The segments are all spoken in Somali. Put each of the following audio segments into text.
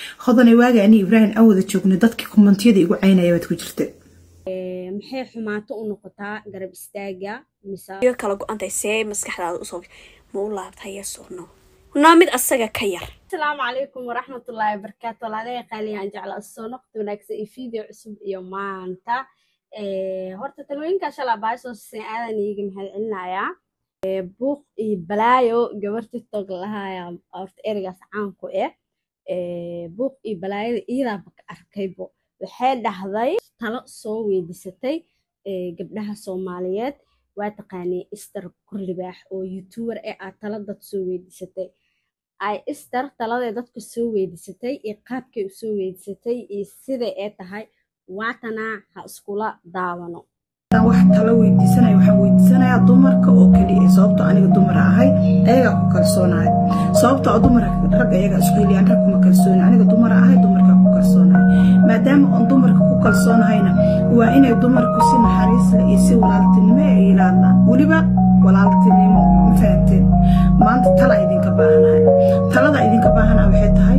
hodanay waaga ani ibraahim aan wada joogno dadkii kommentiyada igu caynaya baad ku jirta maxay xumaato u noqotaa garab istaaga mise kala go-antay see maskaxdaada usoo ma u laabtay yes or no naa mid asaga ka yar asalaamu calaykum waraxmatullaahi wabarakaatu walaalaha qaaliyaan jecla soo noqda wanaagsan iyo video cusub iyo maanta horta talooyinkaa shalaa baasoo sisan aadan iiga mahad celinayaa buuq iyo balaayo gabar tiktok lahaaya horta ereygaas caanku eh buuq iyo balaayada iidaaba ka arkaybo waxay dhahday talo soo weydiisatay gabdhaha soomaaliyeed waa taqaanay ister kurlibaax oo youtuber ee aad talo dad soo weydiisatay ay ister taladay dadka soo weydiisatay iyo qaabkay u soo weydiisatay iyo siday ee tahay waatanaa ha iskula daawano wax talo weydiisanaya waxaan weydiisanayaa dumarka oo keliya sababto aniga dumar ahay ayagaa ku kalsoonahay sababto oo dumar rag ayagaa isku heliyaan rag kuma kalsooni aniga dumar ahay dumarkaa ku kalsoonahay maadaama oon dumarka ku kalsoonahayna waa inay dumarku si naxariis leh iyo si walaaltinimo ay ilaadaan weliba walaaltinimo ma fahanteen maanta tala idinka baahanahay talada idinka baahanaha waxay tahay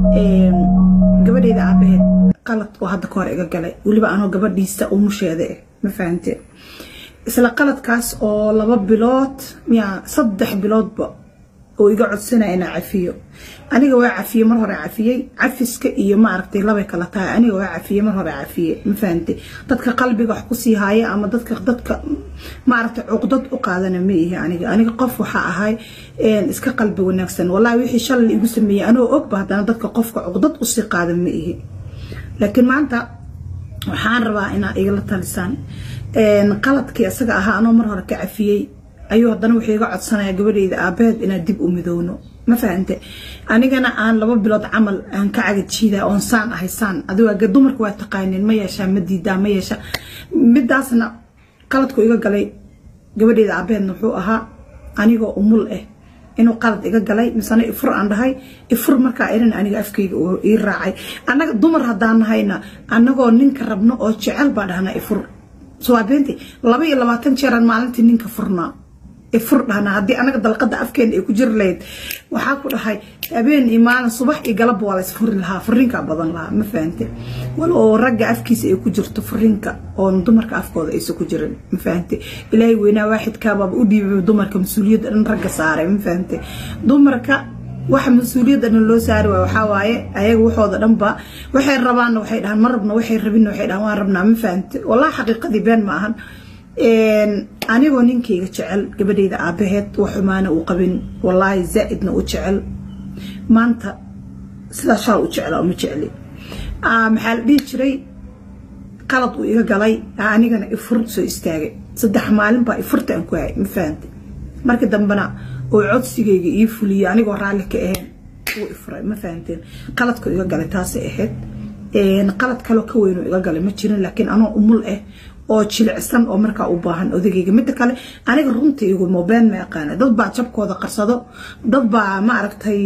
gabadheyda aabaheed qalad oo hadda ka hor iga galay weliba anoo gabadhiisa umusheeda eh ma fahanteen isla qaladkaas oo laba bilood miya saddex biloodba oo iga codsanaya inaa cafiyo aniga waa cafiyey mar hore cafiyey cafiska iyo ma aragtay labay kala tahay aniga waa cafiyey mar hore cafiyey ma fahantay dadka qalbiga wax kusii haaya ama dadka dadka ma aragtay cuqdad u qaadana ma ihi aniga aniga qof waxaa ahay iska qalbi wanaagsan wallahi wixii shalay igu sameeyey anoo ogba haddana dadka qofka cuqdad usii qaada ma ihi laakiin maanta waxaan rabaa inaa igala talisaan qaladkii isaga ahaa anoo mar hore ka cafiyey ayuu haddana wuxuu iga codsanaya gabadheyda aabaheed inaan dib u midowno ma fahante anigana aan laba bilood camal aan ka cagajiida oon saan ahay saan adiga dumarka waa taqaaneen ma yeeshaa ma diidaa ma yeesha midaasna qaladku iga galay gabadheyda aabaheedna wuxuu ahaa anigoo umul ah inuu qalad iga galay misena ifur aan dhahay ifur markaa irin aniga afkayga ii raacay annaga dumar haddaan nahayna annagoo ninka rabno oo jecel baa dhahnaa ifur sawaabeenti laba iyo labaatan jeeraan maalintii ninka furnaa ifur dhahnaa haddii anaga dalqada afkeena ay ku jiri lahayd waxaa ku dhahay habeen iyo maalin subax iyo galabba waa la isfuri lahaa furiinkaa badan lahaa ma fahante wal oo ragga afkiisa ay ku jirto furiinka oon dumarka afkooda aysa ku jirin ma fahante ilaahay weynaa waaxidkaabaaba u dhiibay dumarka mas-uuliyadda dhan ragga saaray ma fahante dumarka waxa mas-uuliyadda dhan loo saari waay waxaa waaye ayaga waxooda dhanba waxay rabaanna waxay dhahaan ma rabna waxay rabinna waxay dhahaan waan rabnaa ma fahante wallahi xaqiiqadii been ma ahan anigoo ninkayga jecel gabadheyda aabaheed wax xumaana uu qabin wallaahi zaa'idna u jecel maanta sidaa shaal u jeclaa uma jecli maxaa la dhihi jiray qalad uu iga galay anigana ifur soo istaagay saddex maalin baa ifurta aan ku hayay ma fahante markii dambena oo codsigayga ii fuliyey anigoo raalli ka ahayn uu ifuray ma fahanteen qaladka iga galay taasay ahayd qalad kaloo ka weyn oo iga galay ma jirin laakiin anoo umul ah oo jilicsan oo markaa u baahan odagayga midda kale aniga runtaygu mobeen ma yaqaana dad baa jabkooda qarsado dad baa ma aragtay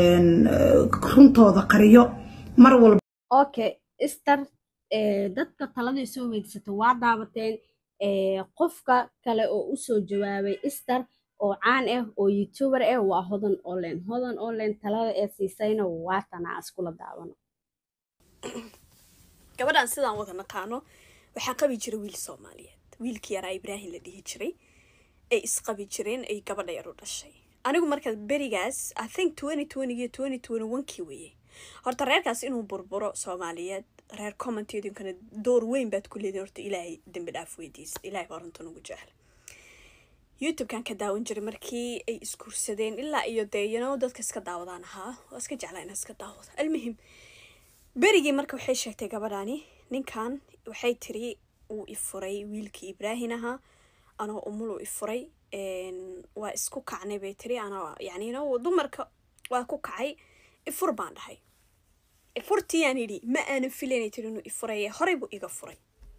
runtooda qariyo mar walba okay ister dadka taladay soo weydiisatay waa daabateen qofka kale oo usoo jawaabay ister oo caan ah oo youtuber ah waa hodan online hodan online talada ee siisayna waatanaa iskula daawano gabadhan sidaan wada naqaano waxaa qabi jira wiil soomaaliyeed wiilkii yaraa ibraahim la dhihi jiray ay isqabi jireen ay gabadha yar u dhashay anigu markaa berigaas i think twenty twenty twenty twenty one kii weeye horta reerkaas inuu burburo soomaaliyeed reer commentidinkana door weyn baad ku leediin horta ilaahay dembi dhaaf weydiisa ilaahay baa runtan ugu jecel youtube-kan ka daawan jiray markii ay isguursadeen ilaa iyo dee yano dadka iska daawadaan ahaa waa iska jeclaa inaa iska daawado almuhim berigii marka waxay sheegtay gabadhani ninkan waxay tiri uu ifuray wiilkii ibraahin ahaa anoo umuluu ifuray waa isku kacnay bay tiri anaa yani no dumarka waa ku kacay ifur baan dhahay ifurtiiyaan yidhi ma aanan filaynay tiri inuu ifuray horey buu iga furay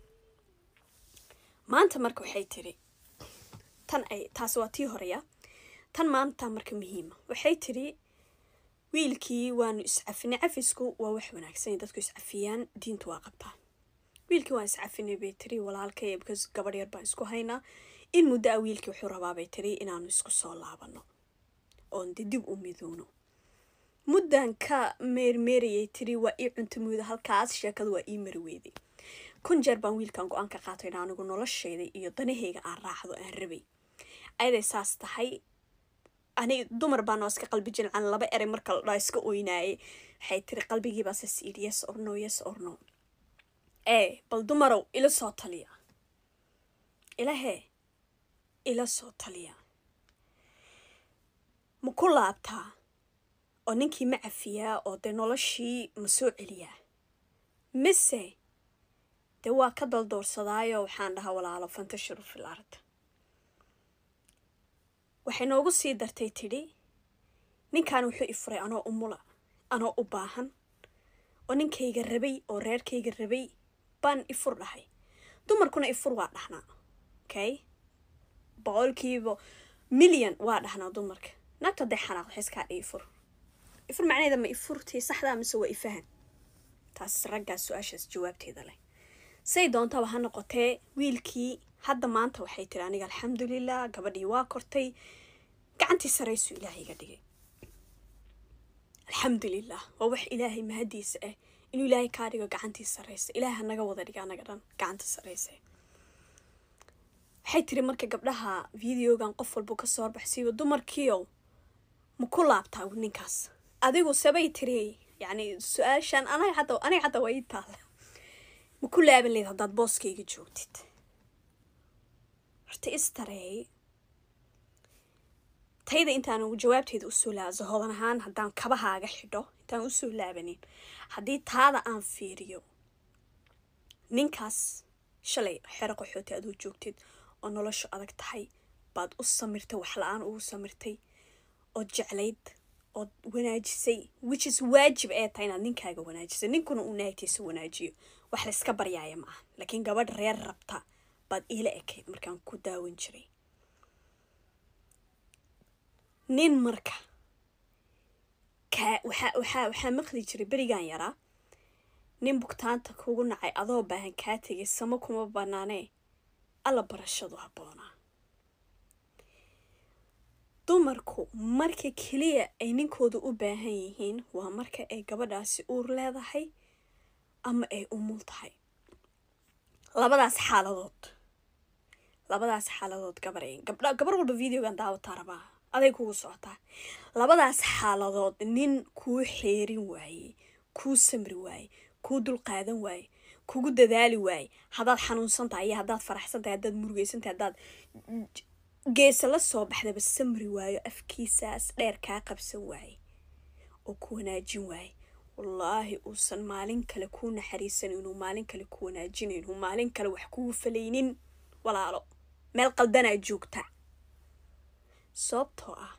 maanta marka waxay tiri tan ay taasi waa tii horeya tan maanta marka muhiima waxay tiri wiilkii waanu iscafinay cafisku waa wax wanaagsan dadku iscafiyaan diintu waa qabtaan wiilkii waan iscafinay bay tiri walaalkay because gabadh yar baan isku haynaa in muddo a wiilkii wuxuu rabaa bay tiri inaanu isku soo laabano oon de dib u midowno muddan ka meermeerayay tiri waa ii cuntamuuda halkaas sheekadu waa ii marweyday kun jeer baan wiilkan go-aan ka qaatay in anigu noloshayda iyo danahayga aan raacdo aan rabay ayaday saas tahay ani dumar baa noo iska qalbi jilcan laba erey marka la dhaa iska oynaayay waxay tiri qalbigiibaa sas yidhi yes or no yes or no ee bal dumarow ila soo taliya ilahee ila soo taliya ma ku laabtaa oo ninkii ma cafiyaa oo dee noloshii ma soo celiyaa mise dee waa ka daldoorsadaayo waxaan dhahaa walaalo fantashiru fil ard waxay noogu sii dartay tidhi ninkan wuxuu ifuray anoo umula anoo u baahan oo ninkayga rabay oo reerkayga rabay baan ifur dhahay dumarkuna ifur waa dhahnaa okay boqolkiiba milyan waa dhahnaa dumarka naagta hadday xanaaq waxay iskaa dhi ifur ifur macnaheeda ma ifurtii saxdaa mise waa ifahan taas raggaas su-aashaas jawaabteeda leh say doontaba ha noqotee wiilkii hadda maanta waxay tiri aniga alxamdulilah gabadhii waa kortay gacantii saraysu ilaahay iga dhigay alxamdulilah waa wax ilaahay mahadiisa ah inuu ilaahay kaa dhigo gacantii saraysa ilaahay hanaga wada dhiga anaga dhan gacanta saraysa waxay tiri marka gabdhaha videogan qof walba kasoo horbaxsiiyo dumarkiiow ma ku laabtaa ninkaas adigu sabay tiri yani su-aashan aniga hadda aniga hadda waa ii taala ma ku laaban leyd haddaad booskayga joogtid horta istareey tayda intaan jawaabteeda usoo laaba zahodan ahaan haddaan kabahaaga xidho intaan usoo laabanin haddii taada aan fiiriyo ninkaas shalay xero qaxooti aduu joogtid oo noloshu adag tahay baad u samirtay wax la-aan ugu samirtay ood jeclayd ood wanaajisay which is waajib ee tahay inaad ninkaaga wanaajisay ninkuna uu naagtiisa wanaajiyo wax layska baryaaya ma aha laakiin gabadh reer rabta baad iila ekayd markaan ku daawan jiray nin marka kaa waxaa waxaa waxaa maqli jiray berigan yaraa nin bugtaanta kugu nacay adoo baahan kaa tegay samo kuma banaanee alla barashadu habboonaa dumarku marka keliya ay ninkooda u baahan yihiin waa marka ay gabadhaasi uur leedahay ama ay umul tahay labadaas xaaladood labadaas xaaladood gabar gabdha gabar walba videogan daawataa rabaa aday kugu socotaa labadaas xaaladood nin kuu xeerin waayey kuu samri waayey kuu dulqaadan waayey kugu dadaali waayey haddaad xanuunsan tahay iyo haddaad faraxsan tahay haddaad murugeysan tahay haddaad geesa la soo baxdaba samri waayo afkiisaas dheer kaa qabsan waaye oo ku wanaajin waaye wallaahi uusan maalin kale kuu naxariisan inuu maalin kale ku wanaajinayn inuu maalin kale wax kugu falaynin walaalo meel qaldanaa joogta sababtoo ah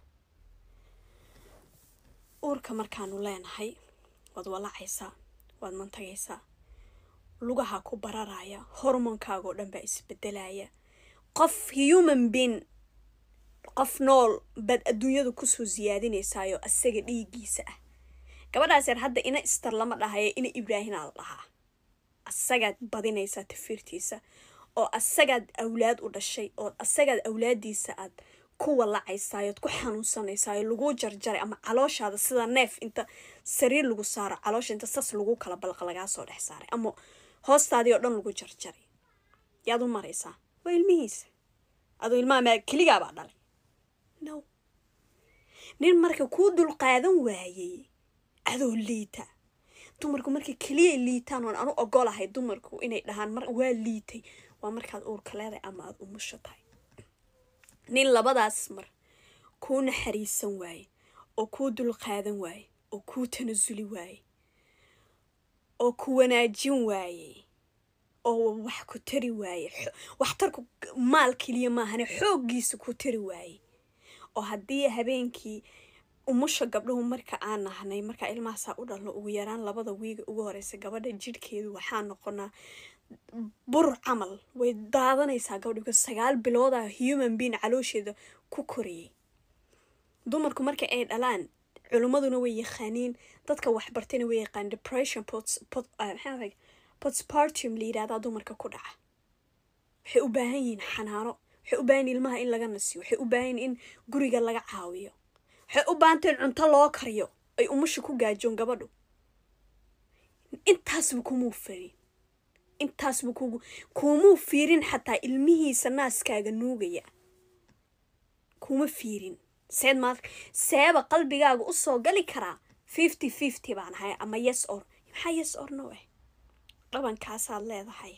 uurka markaanu leenahay waad walacaysaa waad mantagaysaa lugaha ku bararaya hormoonkaagoo dhan baa isbedelaya qof human being qof nool baad adduunyada kusoo siyaadinaysaayo asaga dhiigiisa ah gabadhaas yar hadda ina istar lama dhahayo ina ibraahinaa la dhahaa asagaad badinaysaa tafiirtiisa oo asagaad awlaad u dhashay oo asagaad awlaadiisa aad ku walacaysaayod ku xanuunsanaysayo laguu jarjaray ama calooshaada sida neef inta sariir lagu saaro caloosha inta sas lagu kala balqa lagaa soo dhex saaray ama hoostaadii oo dhan lagu jarjaray yaad u maraysaa waa ilmihiisa aduu ilmaha maa keligaabaa dhalay no nin marka kuu dulqaadan waayey adoo liita dumarku markay keliya liitaan oon anu ogolahay dumarku inay dhahaan mar waa liitay waa markaad uurka leedahay ama aada umusho tahay nin labadaas mar kuu naxariisan waaye oo kuu dulqaadan waaye oo kuu tanasuli waaye oo ku wanaajin waaye oo wax ku tari waaye waxtarku maal keliya maahane xooggiisa ku tari waaye oo haddii habeenkii umusha gabdhuhu marka aan nahnay markaa ilmahaasaa u dhalno ugu yaraan labada wiiga ugu horeysa gabadha jidhkeedu waxaa noqonaa bur camal way daadanaysaa gabadha because sagaal bilooda human being caloosheeda ku koriyay dumarku marka ay dhalaan culimmaduna way yaqaaniin dadka waxbartayna way yaqaan depression potspartum la yidhahdaa dumarka ku dhaca waxay u baahan yihiin xanaano waxay u baahan yihin ilmaha in laga nasiyo waxay u baahan yihin in guriga laga caawiyo waxay u baahantay in cunto loo kariyo ay umusha ku gaajoon gabadhu intaasba kumuu firin intaasba kugu kumuu fiirin xataa ilmihiisa naaskaaga nuugaya kuma fiirin seed maad seeba qalbigaaga usoo gali karaa fifty fifty baan ahay ama yes or maxaa yes or no eh dhabankaasaad leedahay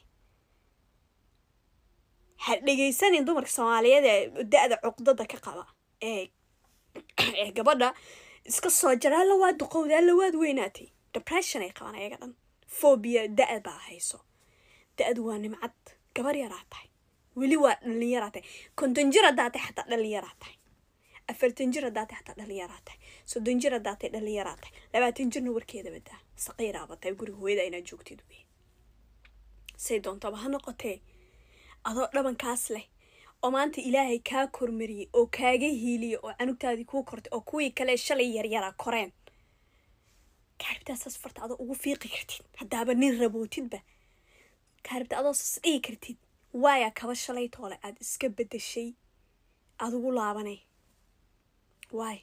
ha dhegaysanin dumarka soomaaliyeed ee da-da cuqdada ka qaba ee ee gabadha iska soo jara alla waa duqowda alla waad weynaatay depression ay qabaan ayaga dhan phobia da- baa hayso da-du waa nimcad gabar yaraa tahay weli waa dhalinyaraa tahay konton jir haddaa tahay xataa dhalinyaraa tahay afartan jir haddaa tahay xataa dhalinyaraa tahay soddon jir haddaa tahay dhalinyaraa tahay labaatan jirna warkeeda badaa saqiiraaba tahay guriga hooyada inaad joogtid wey say doontaba ha noqotee adoo dhabankaas leh oo maanta ilaahay kaa kormariyey oo kaaga hiiliyey oo canugtaadii kuu kortay oo kuwii kale shalay yaryaraa koreen kaaribtaasaas farta adoo ugu fiiqi kartid haddaaba nin rabootidba kaaribta adoo sas dhigi kartid waayaa kaba shalay toole aad iska bedeshay aad ugu laabanay waay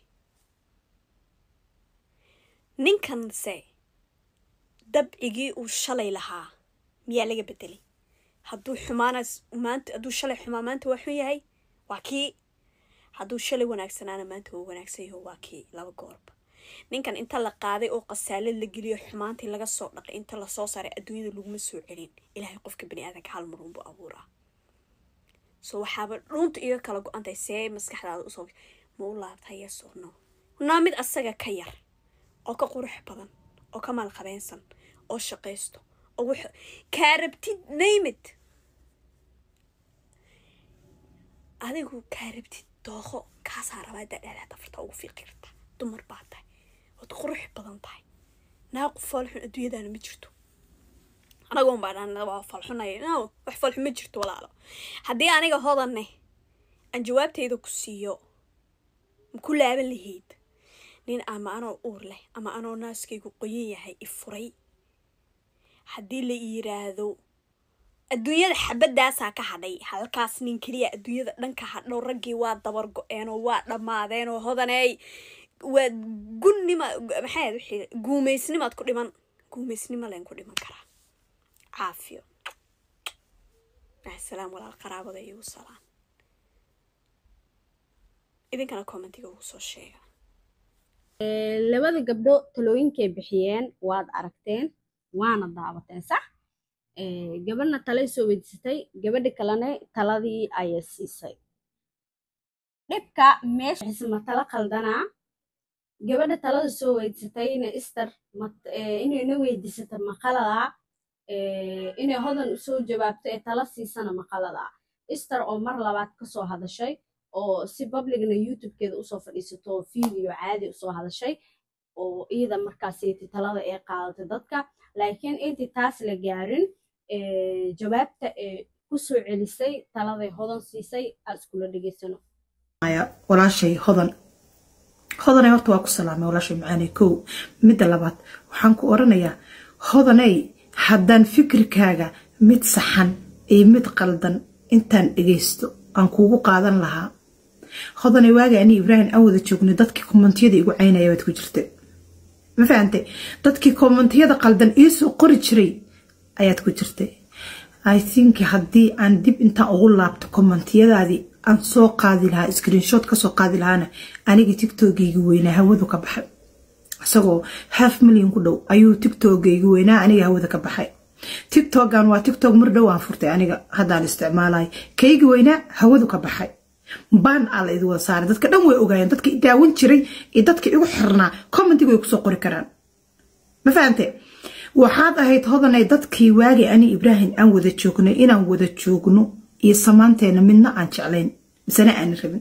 ninkanse dabcigii uu shalay lahaa miyaa laga bedelay hadduu xumaanaas maanta hadduu shalay xumaa maanta waa xun yahay waa kii hadduu shalay wanaagsanaana maanta waa wanaagsan yaho waa kii laba goorba ninkan inta la qaaday oo qasaalad la geliyo xumaantii laga soo dhaqay inta lasoo saaray adduunyada laguma soo celin ilaahay qofka bani aadanka hal marun buu abuuraa so waxaaba dhuunta iga kala go-antay see maskaxdaada usoo ma u laabtay yesorno naa mid asaga ka yar oo ka qurux badan oo ka maalqabeensan oo shaqaysto oo wax kaa rabtid naymid adigu kaa rabtid dooqo kaasaa rabaa dadheedaa dafarta ugu fiiqi karta dumar baa tahay ood qurux badan tahay naaqu foolxun adduunyadaana ma jirto anagoon baa dhan waa falxunay no wax falxun ma jirto walaalo haddii aniga hodanne aan jawaabtayda ku siiyo ma ku laaban lahayd nin ama anoo uur leh ama anoo naaskaygu qoyan yahay i furay haddii la yiraahdo adduunyada xabadaasaa ka hadhay halkaas nin keliya adduunyada dhanka hadhow raggii waa dabar go-eenoo waa dhammaadeenoo hodaneey waa gunnima maxay wixii guumaysnimaad ku dhiman guumaysnimo leen ku dhiman karaa caafiyo asalaam walaal qaraabada igu salaan idinkana commentiga ugu soo sheega labada gabdho talooyinkay bixiyeen waad aragteen waana daawateen sax gabadhna talay soo weydiisatay gabadhi kalena taladii ayay siisay dhibka meeshaisma tala qaldanaa gabadha talada soo weydiisatayna ister inayna weydiisata maqaladaa inay hodan usoo jawaabto ee tala siisana maqaladaa ister oo mar labaad kasoo hadashay oo si publicna youtubekeeda usoo fadhiisato video caadi usoo hadashay oo iyada markaasiti talada ee qaadatay dadka laakiin intii taas la gaarin jawaabta ee kusoo celisay taladay hodan siisay aad iskula dhegeysano walaashay hodan hodanay horta waa ku salaamay walaashay macaanay kow midda labaad waxaan ku oranayaa hodanay haddaan fikirkaaga mid saxan iyo mid qaldan intaan dhegaysto aan kuugu qaadan lahaa hodanay waaga ani ibraahim aan wada joognay dadkii kommentiyada igu caynaya baad ku jirta ma fahantay dadkii kommentiyada qaldan iisoo qori jiray ayaad ku jirtay i think haddii aan dib intaan ugu laabto kommentiyadaadii aan soo qaadi lahaa screenshot kasoo qaadi lahaana aniga tiktokgaygi weynaa hawadu ka baxay isagoo half milyan ku dhow ayuu tiktokgaygi weynaa aniga hawada ka baxay tiktokan waa tiktok mar dhow aan furtay aniga haddaan isticmaalay kaygi weynaa hawadu ka baxay baan aa la idi wada saaray dadka dhan way ogaayeen dadka i daawan jiray iyo dadka igu xirnaa commentiga way kusoo qori karaan ma fahante waxaad ahayd hodanay dadkii waagi ani ibraahim aan wada joognay inaan wada joogno iyo samaanteena midna aan jeclayn misena aan rabin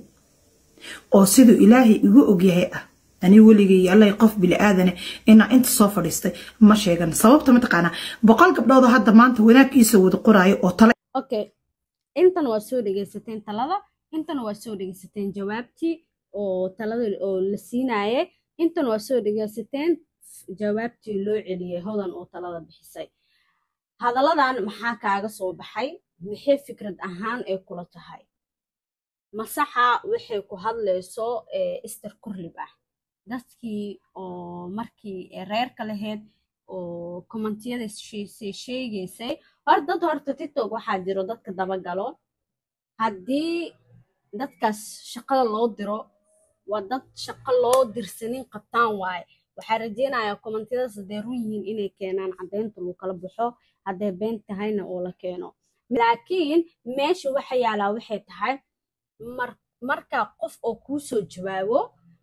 oo siduu ilaahay igu ogyahay ah ani weligay allay qof bili-aadane inaa inta soo fadhiistay ma sheegan sababta mataqaanaa boqol gabdhoodoo hadda maanta wanaag iisoo wada qoraayo oo tale okay intan waa soo dhegeysateen talada intan waa soo dhegeysateen jawaabtii oo talada oo la siinaye intan waa soo dhegeysateen jawaabtii loo celiyey hodan oo talada bixisay hadalladan maxaa kaaga soo baxay maxay fikrad ahaan ay kula tahay masaxa waxay ku hadlayso ister kurlib ah dadkii oo markii reerka lahayd oo kommentiyada sheegaysay hor dad horta tiktok waxaa jiro dadka dabagalo haddii dadkaas shaqada loo diro waa dad shaqo loo dirsanin qabtaan waaye waxaa rajeynayaa kommentiyadaas hadday run yihiin inay keenaan caddeynta lagu kala baxo hadday been tahayna oo la keeno laakiin meesha waxa yaalaa waxay tahay marka qof oo kuu soo jawaabo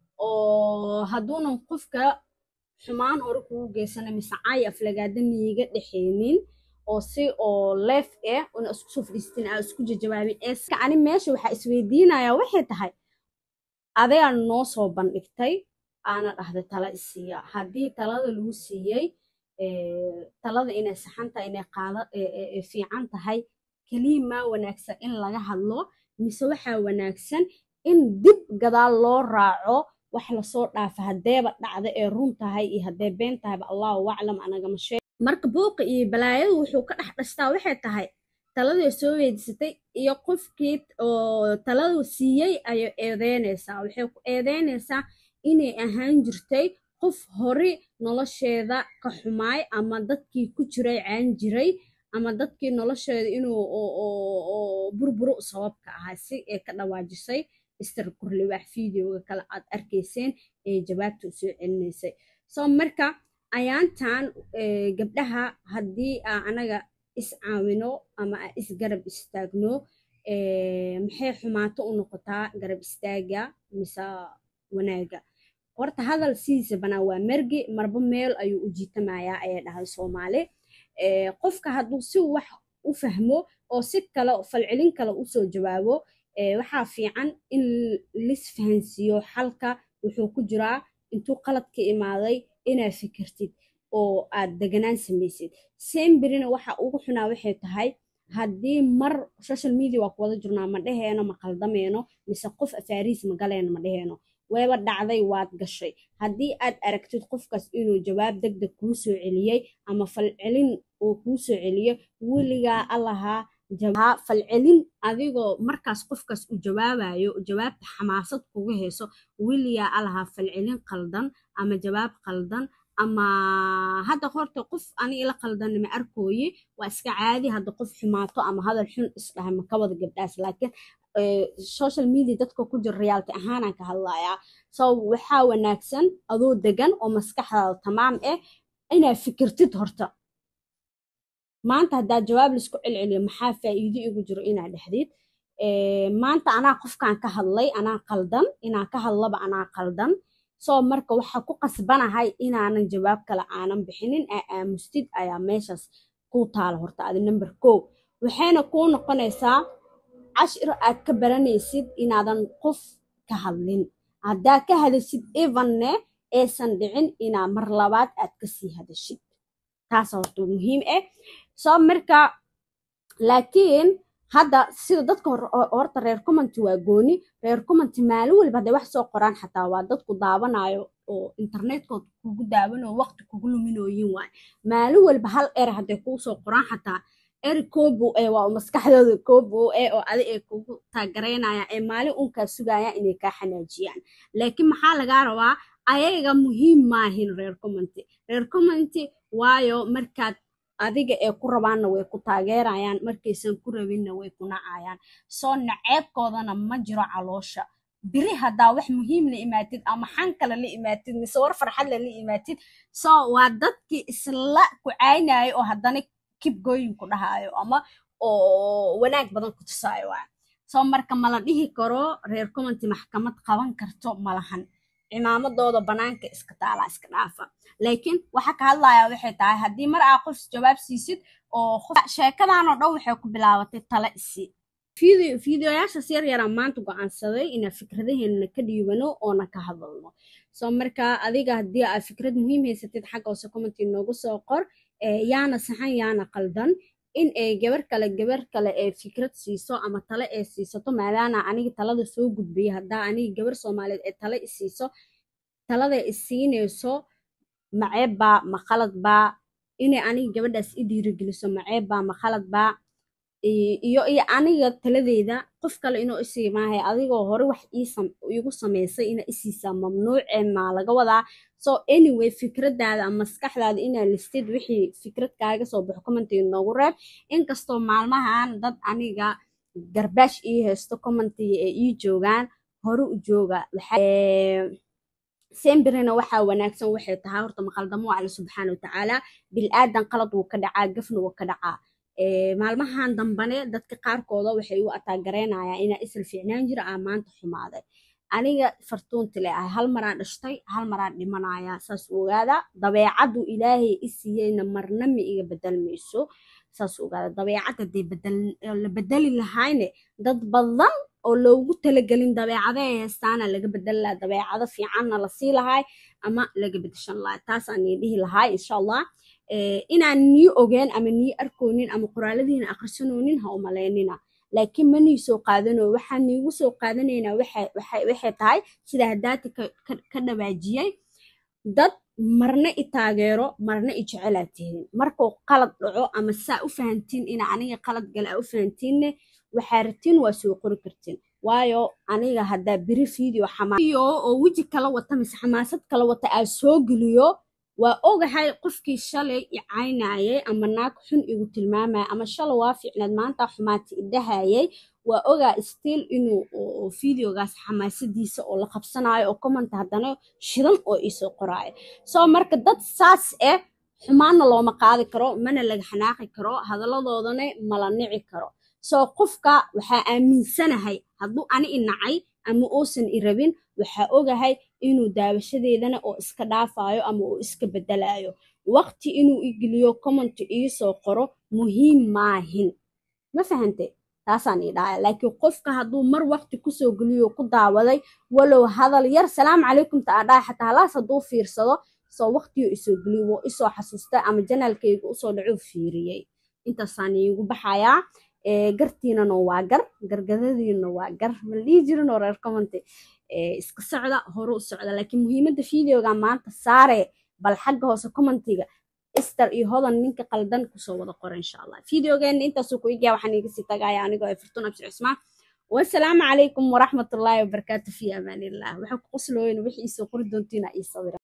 oo hadduunan qofka xumaan hore kugu geysana mise caay aflagaada niiga dhexeynin oo si oo leef eh una isku soo fadhiistin aa isku jajawaabin eeska ani meesha waxaa isweydiinayaa waxay tahay adegaa noo soo bandhigtay aana dhahday tala isiiya haddii talada lagu siiyey talada inay saxan tahay inay qaada fiican tahay keliya maa wanaagsan in laga hadlo mise waxaa wanaagsan in dib gadaal loo raaco wax lasoo dhaafa haddeeba dhacda ee run tahay iyo haddee been tahayba allahu aclam anagama sheeg marka buuqa iyo balaayadu wuxuu ka dhex dhashtaa waxay tahay taladii soo weydiisatay iyo qofkii oo taladu siiyey ayay eedeynaysaa waxay ku eedeynaysaa inay ahaan jirtay qof hore nolosheeda ka xumaay ama dadkii ku jiray caan jiray ama dadkii nolosheeda inuu burburo sababka ahaa si ee ka dhawaajisay mister kurliwaax videoga kale aad arkayseen ee jawaabta u soo celinaysay soo marka ayaantan gabdhaha haddii aa anaga is caawino ama aa is garab istaagno maxay xumaato u noqotaa garab istaaga mise wanaaga horta hadal sidiisa banaa waa mergi marba meel ayuu u jiitamayaa ayay dhahay soomaali qofka hadduu si wax u fahmo oo si kale falcelin kale usoo jawaabo waxaa fiican in lis fahansiiyo xalka wuxuu ku jiraa intuu qalad ka imaaday inaad fikirtid oo aad deganaan samaysid semberina waxa ugu xunaa waxay tahay haddii mar social media waa ku wada jirnaa ma dheheeno ma qaldameeno mise qof afaariis ma galeeno ma dheheeno weeba dhacday waad gashay haddii aad aragtid qofkaas inuu jawaab deg deg kuu soo celiyey ama falcelin uu kuu soo celiyo weligaa allahaa falcelin adigoo markaas qofkaas u jawaabayo jawaabta xamaasad kuga hayso weligaa allahaa falcelin qaldan ama jawaab qaldan ama hadda horta qof ani ila qaldan ma arkooye waa iska caadi hadda qof xumaato ama hadal xun isdhahay ma ka wada gabdhaas laakiin social media dadka ku jira reality ahaanaan ka hadlayaa so waxaa wanaagsan adoo degan oo maskaxdaada tamaam ah inaad fikirtid horta maanta haddaa jawaab laisku celceliyo maxaa faa'iido igu jiro inaad dhexdid maanta anaa qofkan ka hadlay anaa qaldan inaan ka hadlaba anaa qaldan soo marka waxaa ku qasbanahay inaanan jawaab kale aanan bixinin aa aamustid ayaa meeshaas kuu taala horta adi number ko waxayna kuu noqonaysaa cashir aad ka baranaysid inaadan qof ka hadlin haddaa ka hadashid evanne aysan dhicin inaa mar labaad aad kasii hadashid taas horta muhiim ah soo marka laakiin hadda sida dadka horta reer commenty waa gooni reer commenty maalin waliba hadday wax soo qoraan xataa waa dadku daawanayo oo internetkood kugu daawanayo waqti kugu luminooyin waay maalin waliba hal er hadday kuu soo qoraan xataa eri koobo ee waa maskaxdooda koobo ee oo adi ay kugu taagaraynayaan ee maalin unkaa sugayaan inay kaa xanaajiyaan laakiin maxaa lagaa rabaa ayaga muhiim maahin reer commenty reer commenty waayo markaad adiga ee ku rabaanna way ku taageerayaan markaysan ku rabinna way ku nacayaan soo naceebkoodana ma jiro caloosha biri haddaa wax muhiim la imaatid ama xan kale la imaatid mise war farxadle la imaatid soo waa dadkii isla ku caynayo oo haddana kibgooyin ku dhahaayo ama oo wanaag badan ku tusaayo waa soo marka mala dhihi karo reer commenty maxkamad qaban karto malahan cimaamadooda banaanka iska taalaa iska dhaafa laakiin waxa ka hadlayaa waxay tahay haddii mar aa qof jawaab siisid oo sheekadanoo dhan waxay ku bilaabatay tala isi fideoyaashaas yar yaraan maanta go-aansaday inaa fikradaheena ka dhiibano oona ka hadalno soo marka adiga haddii aa fikrad muhiim haysatid xagga hoose commenty noogu soo qor yaana saxan yaana qaldan in ay gabar kale gabar kale ee fikrad siiso ama tale ee siisato maadaana aniga talada soo gudbiya haddaa aniga gabar soomaaliyeed ee tale isiiso talada isiinayso maceebbaa ma khaladbaa inay aniga gabadhaas i dhiirigeliso maceebbaa ma khaladbaa iyo iyo aniga taladeyda qof kale inuu isii maahay adigoo hore wax iigu samaysay ina isiisaa mamnuucee maa laga wadaa so anyway fikradaada ama maskaxdaada inaa listid wixii fikrad kaaga soo baxo commentiga noogu reeb inkastoo maalmahan dad aniga garbaash ii haysto commentiga ee ii joogaan hore u jooga sembirina waxaa wanaagsan waxay tahay horta maqaldamo alle subxaana watacaala bil-aadan qalad wuu ka dhacaa gafna wuu ka dhacaa maalmahan dambane dadka qaarkooda waxay u ataagaraynayaan inaa isla fiicnaan jira aa maanta xumaaday aniga fartuuntile ah hal maraan dhashtay hal maraan dhimanaya saas ogaada dabeecadu ilaahay i siiyeyna marna ma iga bedelmayso saas ogaada dabeecad hadday la bedeli lahayne dad badan oo loogu talagelin dabeecada ay haystaana laga bedeli lahaa dabeecado fiicanna lasii lahay ama laga bedeshan lahay taasaan nii dhihi lahay insha allah inaan nii ogeen ama nii arkoonin ama qoraaladiina akhrisanoonin ha umalaynina laakiin ma nii soo qaadano waxaan niigu soo qaadanaynaa waxay tahay sida hadaati ka dhawaajiyey dad marna i taageero marna i jecelaa tihiin markuu qalad dhaco ama saa u fahantiin ina aniga qalad gale aa u fahantiinne waxaa ratiin waa soo qori kartiin waayo aniga haddaa biri video xamaiyo oo weji kala wata mise xamaasad kala wata aa soo geliyo waa ogahay qofkii shalay i caynayay ama naag xun igu tilmaamaya ama shalay waa fiicnaad maanta xumaati idhahayay waa ogaa stiil inuu videogaas xamaasadiisa oo la qabsanayo oo commenta haddana shidan oo iisoo qoraayo soo marka dad saas ah xumaanna looma qaadi karo mana laga xanaaqi karo hadalladoodana mala nici karo soo qofka waxaa aaminsanahay hadduu ani i nacay ama uusan i rabin waxaa ogahay inuu daawashadeedana oo iska dhaafayo ama uu iska bedelayo waqti inuu igeliyo commenti iisoo qoro muhiim maahin ma fahante taasaan ii dhahaya laakiin qofka hadduu mar waqti kusoo geliyo ku daawaday walow hadal yar salaamu calaykum ta aa dhahay xataa halaas hadduu fiirsado soo waqtiyo isoo geliyo wuu isoo xasuusta ama janaalkayga usoo dhacuu fiiriyey intaasaan iigu baxayaa gartiinana waa gar gargadadiina waa gar mala dhihi jirinoo reer commenty iska socda hore u socda laakiin muhiimadda videoga maanta saare bal xagga hoose commentiga ister iyo hodan ninka qaldan kusoo wada qora insha allah videogeena intaasuu ku igaya waxaan iga sii tagaya anigoo ee furtun abshir cismaan wasalaamu calaykum waraxmatullaahi wabarakaatu fi amaanillah waxa ku qoslooyin wixii isoo qori doontiina ii sawira